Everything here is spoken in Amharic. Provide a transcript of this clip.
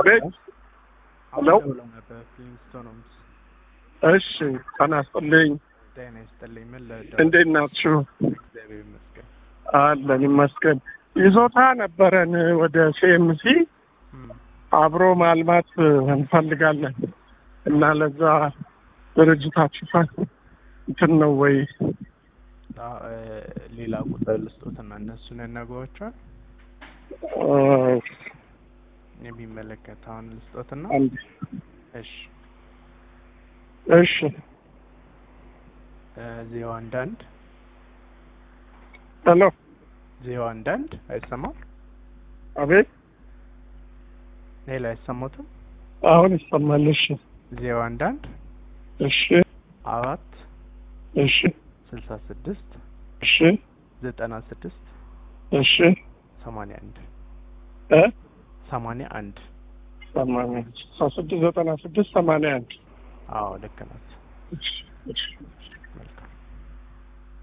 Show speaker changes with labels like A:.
A: አቤት ሄሎ።
B: አሁን ደውለው ነበር ፊሊንግስቶን ሆምስ።
A: እሺ ጤና ይስጥልኝ።
B: ጤና ይስጥልኝ። ምን ልርዳ?
A: እንዴት ናችሁ?
B: እግዚአብሔር ይመስገን።
A: አለን ይመስገን። ይዞታ ነበረን ወደ ሲኤምሲ
B: እም፣
A: አብሮ ማልማት እንፈልጋለን እና ለዛ ድርጅታችሁ ፋ- እንትን ነው ወይ?
B: አ- እ፣ ሌላ ቁጥር ልስጦትና እነሱን ያናግሯቸዋል።
A: እ፣
B: የሚመለከተውን ልስጦትና
A: አንድ
B: እሺ
A: እሺ
B: ዜሮ አንድ አንድ
A: ሄሎ
B: ዜሮ አንድ አንድ አይሰማም?
A: አቤት
B: ሌላ አይሰሙትም?
A: አሁን ይሰማል። እሺ
B: ዜሮ አንድ አንድ
A: እሺ
B: አራት
A: እሺ
B: ስልሳ ስድስት
A: እሺ
B: ዘጠና ስድስት
A: እሺ
B: ሰማንያ አንድ
A: እ
B: ሰማንያ አንድ
A: ሰማንያ ስልሳ ስድስት ዘጠና ስድስት ሰማንያ አንድ
B: አዎ ልክ ናት።
A: እሺ እሺ